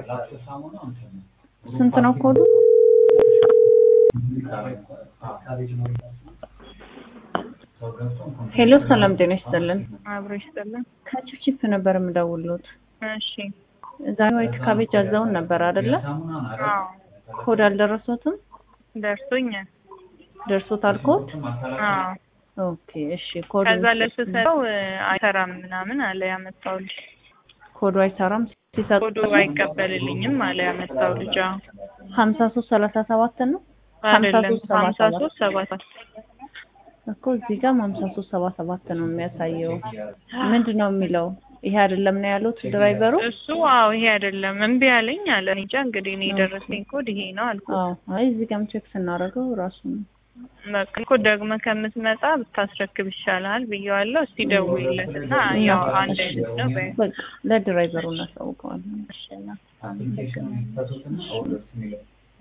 ስንት ነው ኮዱ? ሄሎ ሰላም ጤና ይስጥልን። አብሮ ይስጥልን። ከቺፕቺፕ ነበር የምደውልዎት። እሺ። ዛሬ ዋይት ካቤጅ አዘውን ነበር አይደለ? አዎ ኮድ አልደረሶትም? ደርሶኛል። ደርሶታል ኮድ? አዎ ኦኬ እሺ። ኮድ ከዛ ለሱ ሰው አይሰራም ምናምን አለ ያመጣው ልጅ። ኮዱ አይሰራም ሲሰጥ ኮዱ አይቀበልልኝም አለ ያመጣው ልጅ። አዎ ሀምሳ ሶስት ሰላሳ ሰባት ነው አይደለም ሰባ ሀምሳ ሰባት ሶስት ሰባት እኮ እዚህ ጋር ሀምሳ ሶስት ሰባ ሰባት ነው የሚያሳየው። ምንድን ነው የሚለው? ይሄ አይደለም ነው ያሉት ድራይቨሩ? እሱ አዎ ይሄ አይደለም እምቢ አለኝ አለ። እኔ እንጃ እንግዲህ እኔ የደረሰኝ ኮድ ይሄ ነው አልኩ። አዎ አይ እዚህ ጋርም ቼክ ስናደርገው ራሱ ነው። በቃ እኮ ደግመህ ከምትመጣ ብታስረክብ ይሻላል ብየዋለሁ። እስቲ ደውይለት እና ያው አንድ አይነት ነው በይ። በቃ ለድራይቨሩ እናሳውቀዋለን። እሺ እና